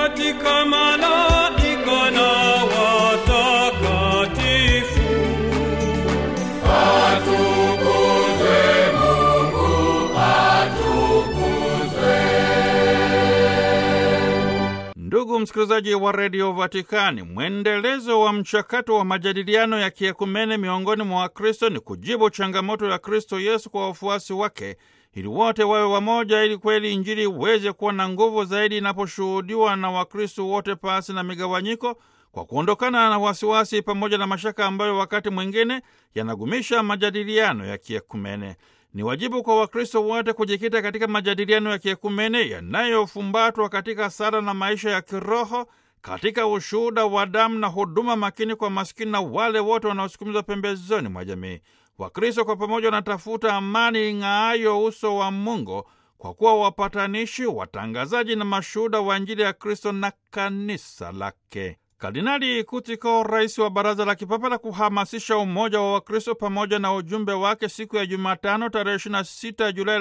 katika malaika na watakatifu. Ndugu msikilizaji wa redio Vatikani, mwendelezo wa mchakato wa majadiliano ya kiekumene miongoni mwa Wakristo ni kujibu changamoto ya Kristo Yesu kwa wafuasi wake ili wote wawe wamoja, ili kweli Injili iweze kuwa na nguvu zaidi inaposhuhudiwa na Wakristo wote pasi na migawanyiko, kwa kuondokana na wasiwasi pamoja na mashaka ambayo wakati mwingine yanagumisha majadiliano ya kiekumene. Ni wajibu kwa Wakristo wote kujikita katika majadiliano ya kiekumene yanayofumbatwa katika sala na maisha ya kiroho, katika ushuhuda wa damu na huduma makini kwa maskini na wale wote wanaosukumizwa pembezoni mwa jamii. Wakristo kwa pamoja wanatafuta amani ing'aayo uso wa Mungu kwa kuwa wapatanishi, watangazaji na mashuhuda wa Injili ya Kristo na kanisa lake. Kardinali Kutiko, rais wa Baraza la Kipapa la kuhamasisha umoja wa Wakristo, pamoja na ujumbe wake, siku ya Jumatano tarehe 26 Julai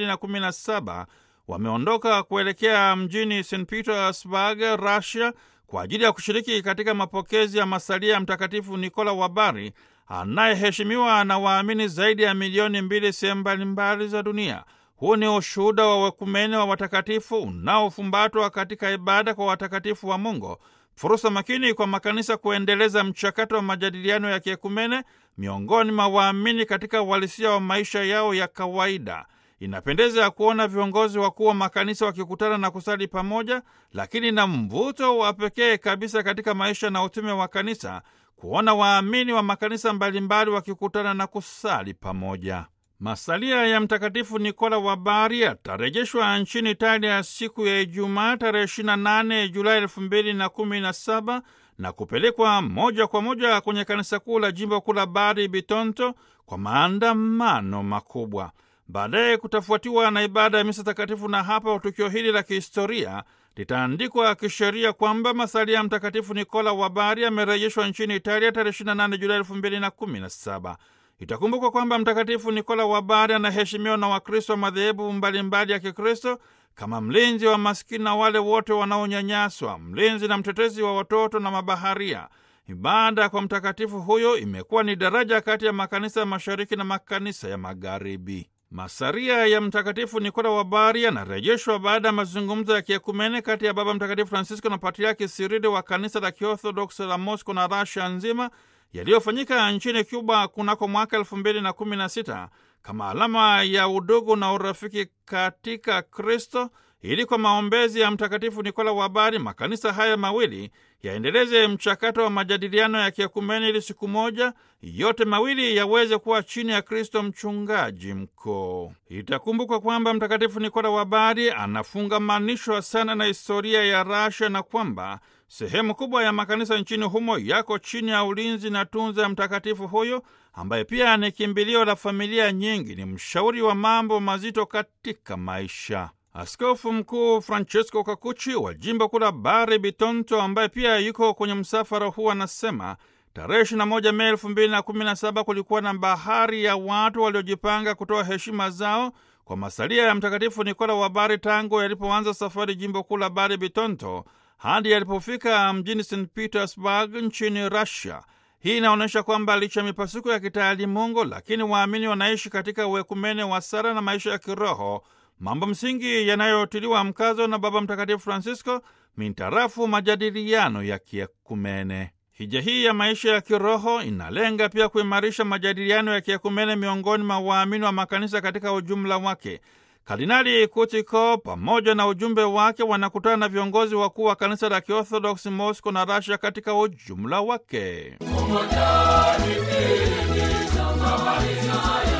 2017 wameondoka kuelekea mjini St Petersburg, Russia, kwa ajili ya kushiriki katika mapokezi ya masalia ya Mtakatifu Nikola wa Bari anayeheshimiwa na waamini zaidi ya milioni mbili sehemu mbalimbali za dunia. Huu ni ushuhuda wa wekumene wa watakatifu unaofumbatwa katika ibada kwa watakatifu wa Mungu, fursa makini kwa makanisa kuendeleza mchakato wa majadiliano ya kiekumene miongoni mwa waamini katika uhalisia wa maisha yao ya kawaida. Inapendeza ya kuona viongozi wakuu wa makanisa wakikutana na kusali pamoja, lakini na mvuto wa pekee kabisa katika maisha na utume wa kanisa kuona waamini wa makanisa mbalimbali wakikutana na kusali pamoja. Masalia ya Mtakatifu Nikola wa Bari yatarejeshwa nchini Italia siku ya Ijumaa tarehe 28 Julai 2017 na kupelekwa moja kwa moja kwenye kanisa kuu la jimbo kuu la Bari Bitonto kwa maandamano makubwa. Baadaye kutafuatiwa na ibada ya misa takatifu, na hapa tukio hili la kihistoria litaandikwa kisheria kwamba masalia ya Mtakatifu Nikola wa Bari amerejeshwa nchini Italia tarehe 28 Julai 2017. Itakumbukwa kwamba Mtakatifu Nikola wa Bari anaheshimiwa na Wakristo wa madhehebu mbalimbali ya Kikristo kama mlinzi wa maskini na wale wote wanaonyanyaswa, mlinzi na mtetezi wa watoto na mabaharia. Ibada kwa mtakatifu huyo imekuwa ni daraja kati ya makanisa ya mashariki na makanisa ya magharibi. Masaria ya Mtakatifu Nikola wa Bari yanarejeshwa baada ya mazungumzo ya kiekumene kati ya Baba Mtakatifu Francisco na Patriaki Sirili wa kanisa la Kiorthodoksi la Mosco na Rasia nzima yaliyofanyika nchini Cuba kunako mwaka elfu mbili na kumi na sita kama alama ya udugu na urafiki katika Kristo, ili kwa maombezi ya Mtakatifu Nikola wa Bari makanisa haya mawili yaendeleze mchakato wa majadiliano ya kiekumeni ili siku moja yote mawili yaweze kuwa chini ya Kristo mchungaji mkuu. Itakumbukwa kwamba Mtakatifu Nikola wa Bari anafungamanishwa sana na historia ya Rasha na kwamba sehemu kubwa ya makanisa nchini humo yako chini ya ulinzi na tunza ya mtakatifu huyo ambaye pia ni kimbilio la familia nyingi, ni mshauri wa mambo mazito katika maisha. Askofu Mkuu Francesco Kakuchi wa jimbo kuu la Bari Bitonto, ambaye pia yuko kwenye msafara huu, anasema tarehe 21 Mei 2017 kulikuwa na bahari ya watu waliojipanga kutoa heshima zao kwa masalia ya Mtakatifu Nikola wa Bari tangu yalipoanza safari jimbo kuu la Bari Bitonto hadi yalipofika mjini St Petersburg nchini Russia. Hii inaonyesha kwamba licha ya mipasuko ya kitaalimungu, lakini waamini wanaishi katika uekumene wa sala na maisha ya kiroho, mambo msingi yanayotiliwa mkazo na Baba Mtakatifu Francisco mintarafu majadiliano ya kiekumene. Hija hii ya maisha ya kiroho inalenga pia kuimarisha majadiliano ya kiekumene miongoni mwa waamini wa makanisa katika ujumla wake. Kardinali Kutiko pamoja na ujumbe wake wanakutana na viongozi wakuu wa kanisa la Kiorthodoksi Moscow na Russia katika ujumla wake. Umoja ni kiini cha maisha